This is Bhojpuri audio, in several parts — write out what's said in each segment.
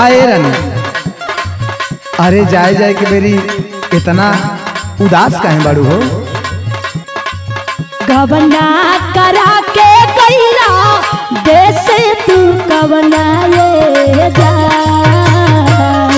काहे रानी अरे जाए जाए के बेरी इतना उदास काहे बाड़ू हो गवना करा के गैला देश तू कवना ये जान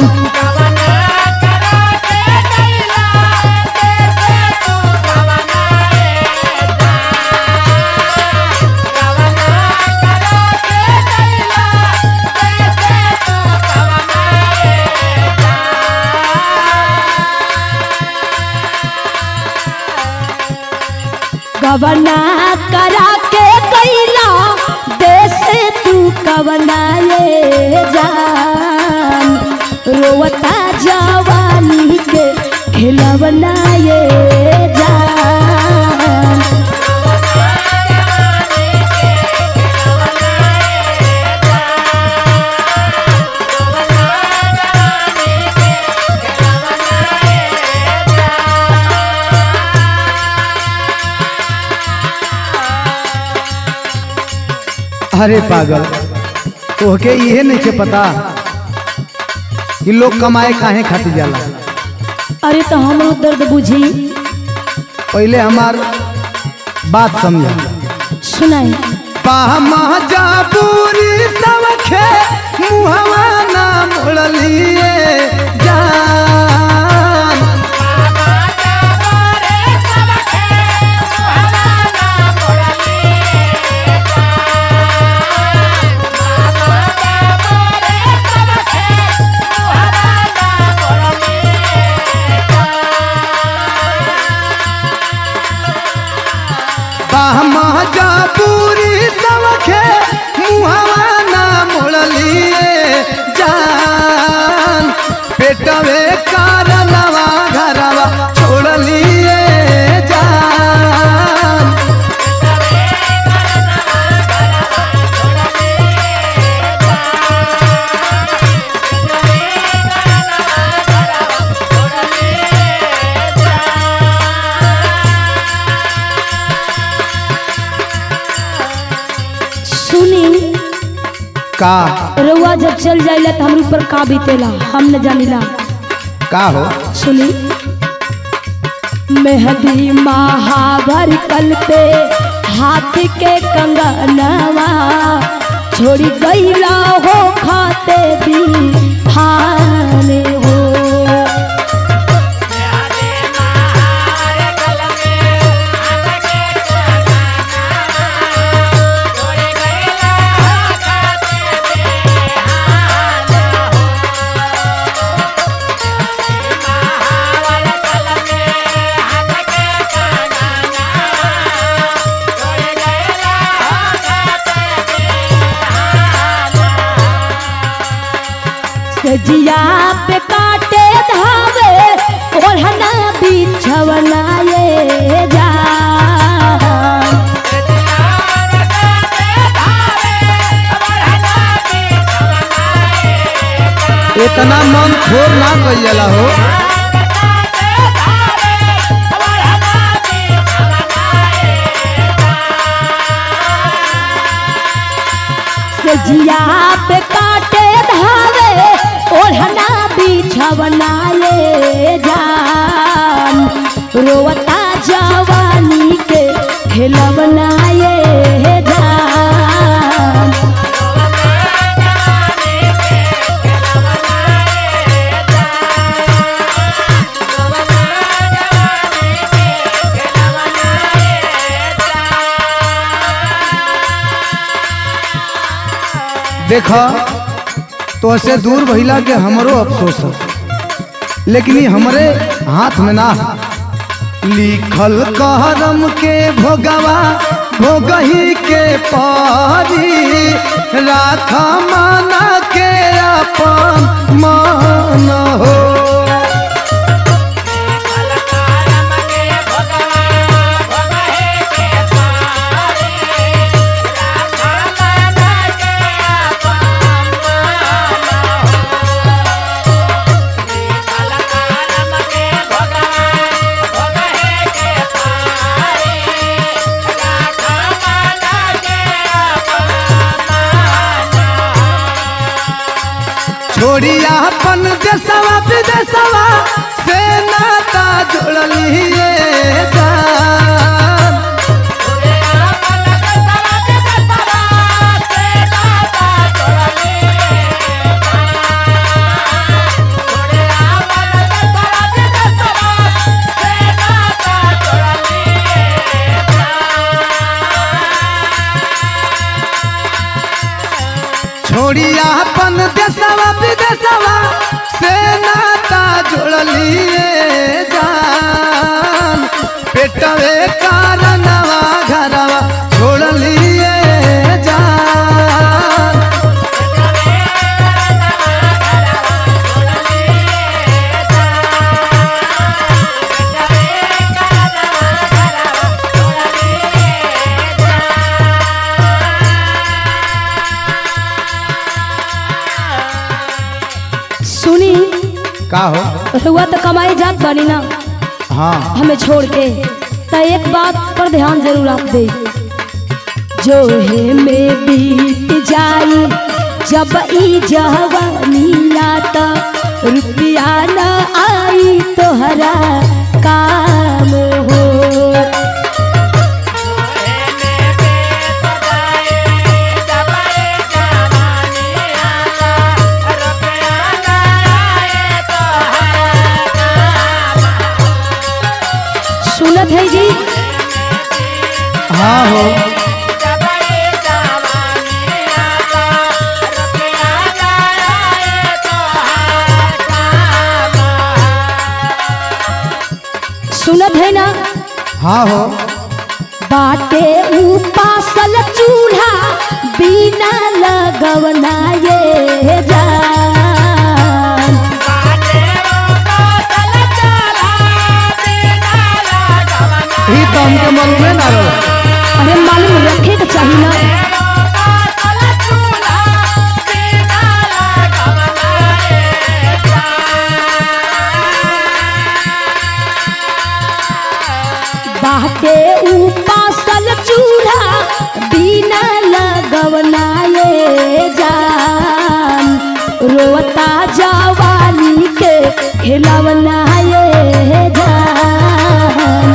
गवना करा के गैला देश तू कवना ये जान रोवता जवानी के खिलवना ये जान अरे पागल तोहके इहे नहीं के पता कि लोग कमाए काहे खातिर जाला अरे तो हमरो दर्द बुझी पहले हमार बात समझ सुनाई पूरी सबखे मुहवा ना मोड़लिए जान पूरी सबखे मुहवा ना मोड़लिए जान पेटवे कारलवा घरवा छोड़लिए जान सुनी का रउआ जब चल जाइला तो हमरे ऊपर का बीतेला हम न जानिला का हो सुनी मेहदी महावर कल पे हाथ के कंगनवा छोड़ी गईला हो खाते भी हाने हो सजिया पे काटे धावे ओढ़ना बिछवना ये जा इतना मन थोर ना कइल जाला हो सजिया पे काटे धावे ओढ़ना बिछवना ये जान रोवता जवानी के खेलवना ये जान देख तो से दूर भइला के हमरो अफसोस है लेकिन ई हमरे हाथ में ना है। लिखल कहरम के भोगवा भोगही के पारी राख माना के अपन मान हो छोड़ी अपन देशवा विदेशवा से नाता जोड़लिए जान छोड़िया अपन देशवा विदेशवा से नाता जोड़लिए जान पेटवे कारणवा घरवा छोड़लिए जान सुनी का हो रुआ तो कमाई जात बनी ना हाँ हमें छोड़ के तो एक बात पर ध्यान जरूर आप दे जो है में बीत जाई जब ई जवानी लाता रुपया न आई तोहरा काम हो सुनत है जी हाँ हो सुनत है ना हाँ हो बाटे उपासल चूल्हा बिना लगवना ये जान ही तो हमके मालूम ना रहो अरे मालूम रखे के चाहिए ना बाटे उपासल चूल्हा बिना लगवना ये जान रोता जवानी के खिलवना ये जान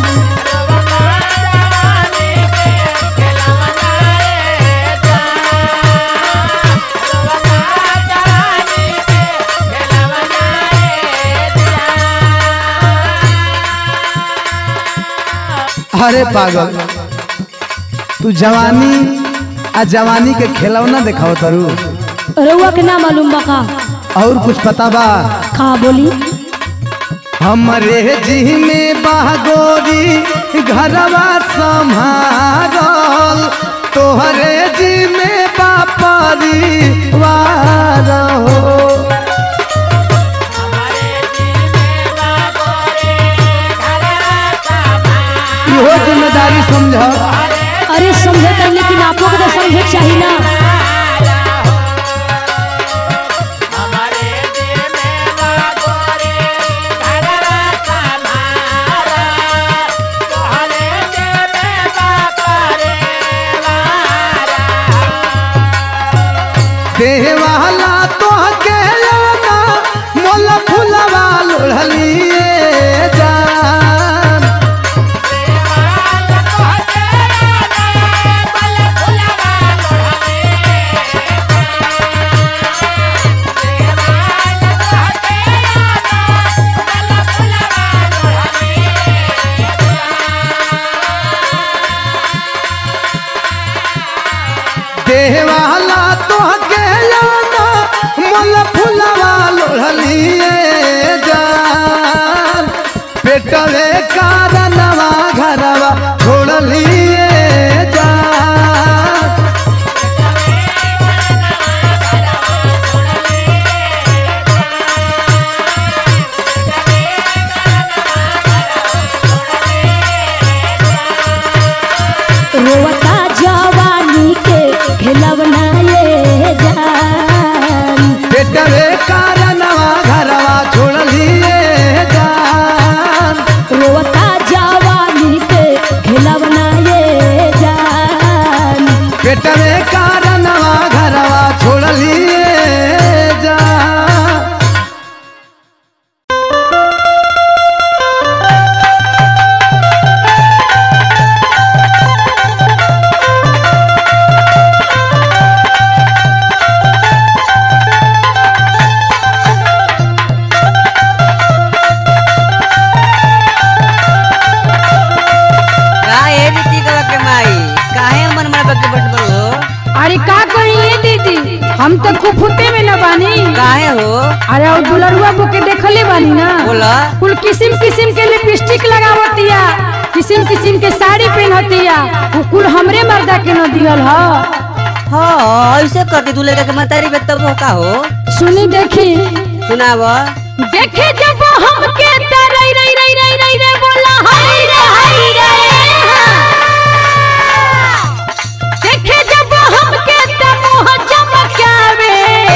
अरे पागल तू जवानी आ जवानी के खिलौना दिखाओ तरू रउआ के ना मालूम बा का और कुछ पता बा का बोली हमरे जी में बागोरी घरवा संभारल तोहरे जी में बापरी वार हो इहो जिम्मेदारी समझ अरे समझे कर लेकिन आपको को तो समझे के चाहिए ना देवाला तो के लाना मोल फुलवा लोढ़लिए जान हम तो कुफुते में न बानी काहे हो अरे और दुलरुआ बो के देखले बानी ना बोला कुल किसिम किसिम के लिपस्टिक लगावतिया किसिम किसिम के साड़ी पहनतिया वो कुल हमरे मर्दा के न दियल ह हाँ ऐसे करती तू लड़का के मतारी पे तब हो का हो सुनी देखी सुनाव देखे जब हमके त रई रई रई रई रई रे बोला हई रे हई रे देखे जब हमके त मुंह चमकावे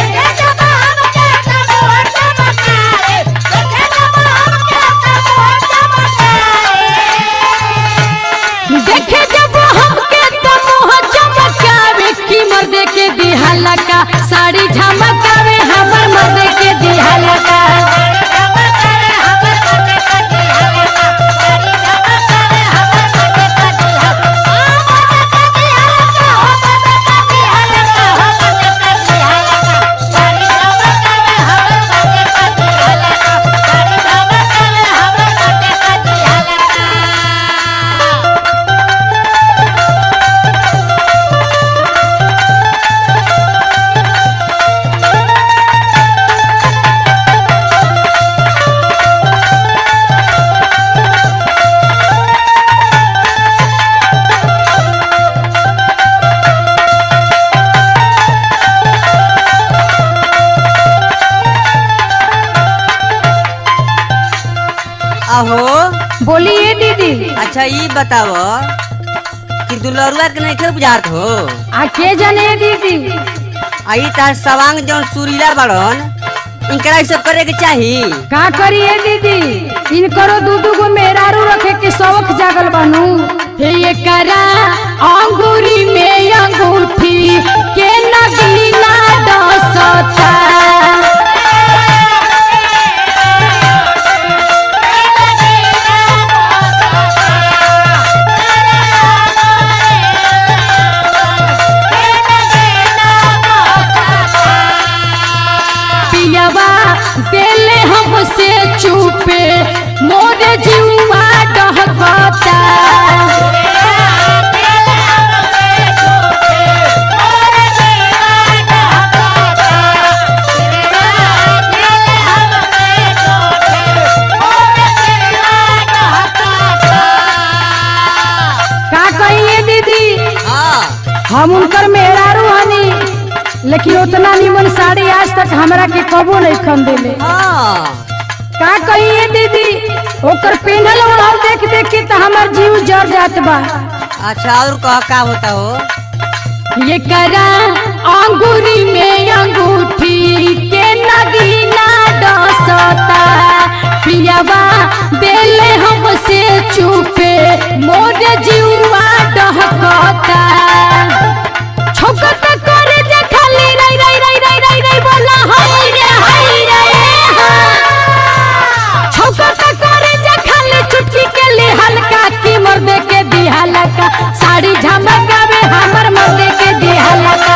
देखे जब हमके त मुंह चमकावे की मर्दे के दिहाला का साड़ी झमकावे हमर मर्दे के दिहाला का आहो बोलिए दीदी अच्छा ये बताव कि दुलरुआ के नहीं बुझात हो आ के जाने दीदी आई तार सवांग जौन सुरीला बड़न इनकरा सब करे के चाही का करिए दीदी इनकरो दू दू गो मेहरारू रखे के शौक जागल बानू हे ये करा अंगूरी में अंगूठी के नगीना डसता पियवा देले हमसे चुपे मोरे जीवा डहकता का कहिए दीदी हाँ हम उनकर मेहरारू हनी लेकिन उतना निमन साड़ी आज तक हमरा के कबो नहीं खन देले हाँ का कहिए दीदी ओकर पेनल ओढ़ाव देख देख के तो हमार जीव जर जात बा अच्छा और कह का होता हो ये करा अंगूरी में अंगूठी के नगीना डसता पियावा देले हमसे चुपे मोरे जीवा डहकता छोकत करे जे खाली रई रई रई रई रई रई बोला हई रे हई रे हाँ। छोकत करे जे खाली चुटकी के लिए हल्का की मर्दे के दिहाला का साड़ी झमकावे हमर मर्दे के दिहाला का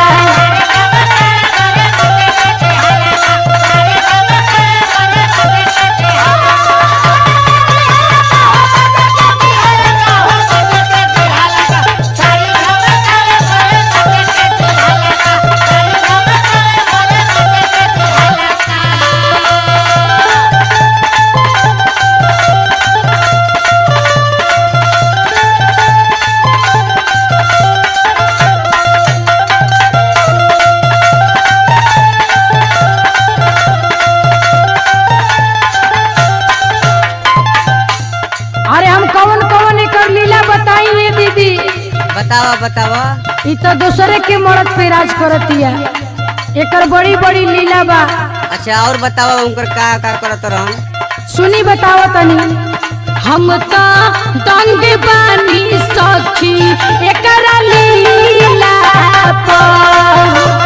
अरे हम कौन कौन एकर लीला बताइए दीदी बतावा बतावा ई तो दूसरे के मर्द पे राज करतिया एकर बड़ी बड़ी लीला बा अच्छा और बतावा उनकर का का करत रहन सुनी बताओ तनी हम तो दंग बानी सखी एकरा लीला पर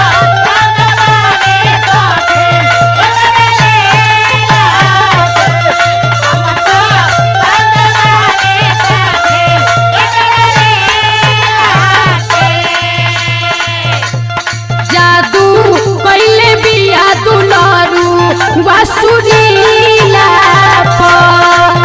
जादू कैले बिया दुलारू वासुरीला पर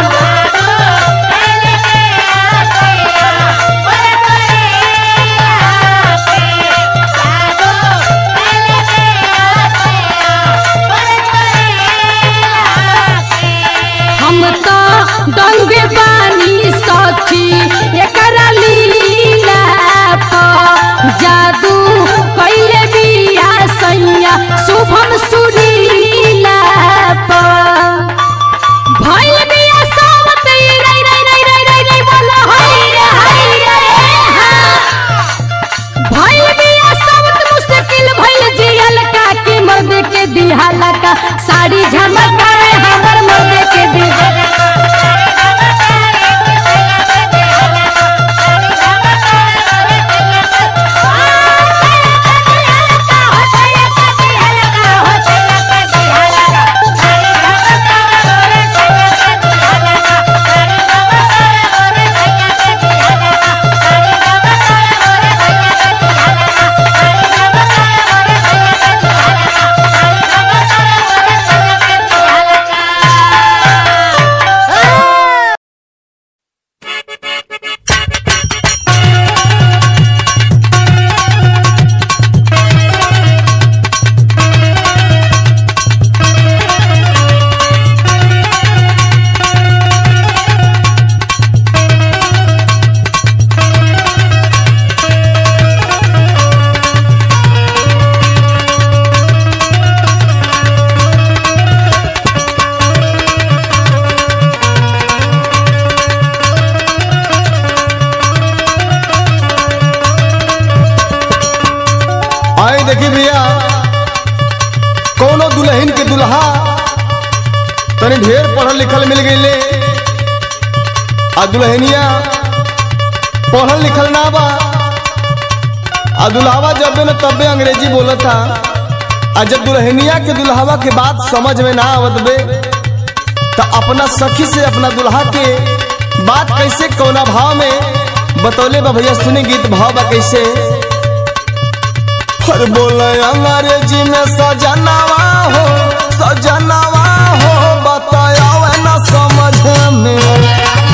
तनी ढेर पढ़ल लिखल मिल गईले आ दुल्हनिया पढ़ल लिखल ना बा आ दुल्हावा जब न तबे अंग्रेजी बोलत था आ जब दुल्हनिया के दुल्हावा के बात समझ में ना आवत बे तो अपना सखी से अपना दुल्हा के बात कैसे कौना भाव में बतौले बा भैया सुनी गीत भाव बा कैसे हर बोले अंग्रेजी में सजनावा हो सजनावा हो बताया ना समझ में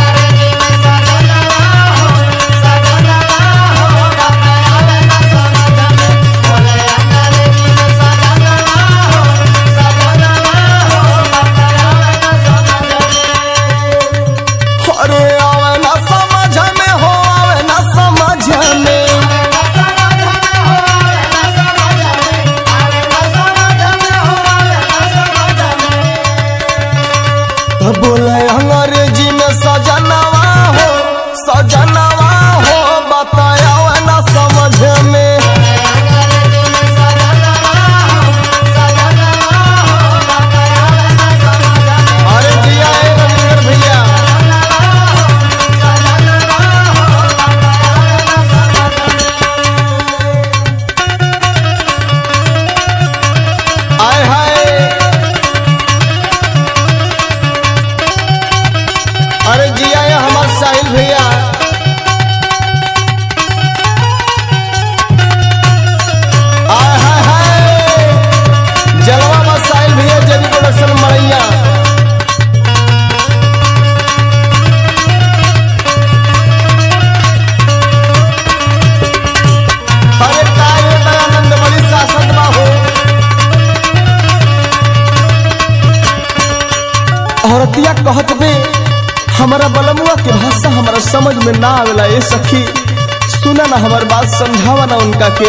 अरे आवे ना समझ में हो आवे ना समझ में तो बोले अंग्रेजी में सजनवा हो सजनवा हो बताया ना समझ में अरे जिया ए रविंदर भैया आय हाय अरे जिया ये हमार साहिल भैया आय हाय हाय जलवा बा साहिल भैया जबी प्रोडक्शन मरैया अरे काय ये दयानंद बड़ी शासक बा हो औरतिया कहत बे हमारा बलमुआ के भाषा हमारा समझ में ना आवेला ए सखी सुना ना हमार बात समझावा ना उनका के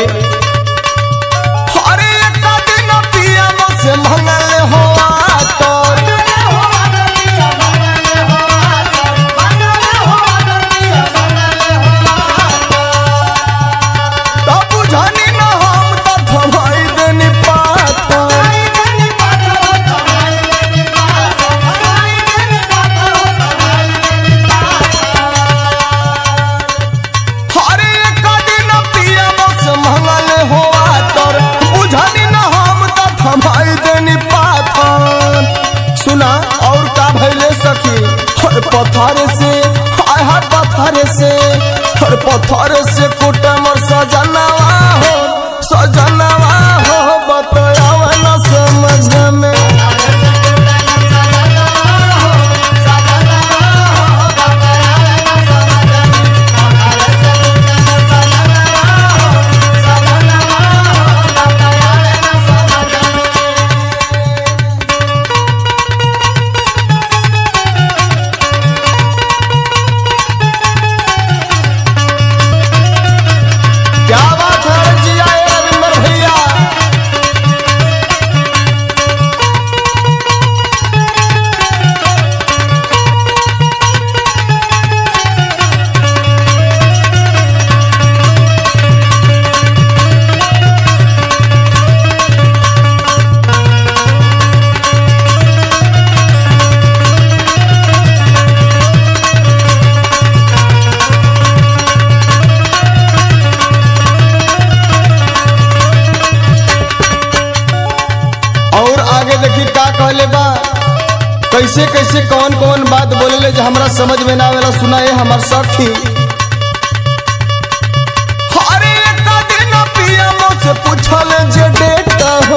अरे एक दिन पिया से मंगल हो तो तब बुझानी ना हम तो थमाई देनी पाता हरे एक दिन पिया बस मंगल होआ तोर बुझानी न हम त थमाई देनी पाथर सुना और का भइले सखी हर पत्थर से हाय हाय पत्थर से हर पत्थर से कुटमर सजनवा हो सजनवा हो बतयावा न समझ में क्या बात है जिया ए रविंदर भैया और आगे देखी का कहले बा कैसे कैसे कौन कौन बात बोलेले जो हमरा समझ में ना आवेला सुनाए हमार सखी अरे एक दिन पिया से पूछल जे डेट हो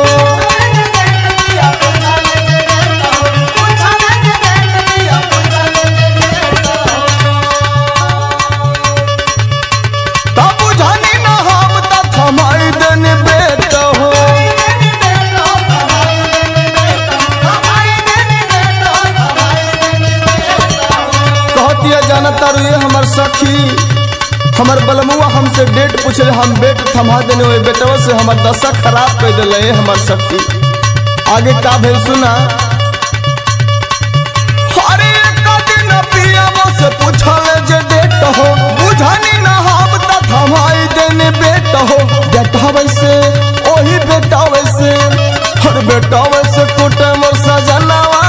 तब बुझानी ना हम त थमाई देनी बेट हो कहतिया जाना तारू ये हमर सखी हमर बलमुआ हमसे डेट पूछले हम बेट थमा देने ओए बेटवा से हमर दशा खराब कर दिले ये हमर सखी आगे का भेल सुना अरे एक दिन पियावा से पूछले जे डेट हो बुझानी ना हम त थमाई देने बेट हो बेटा वैसे ओही बेटा वैसे हर बेटा वैसे कुटे मोर सजनावा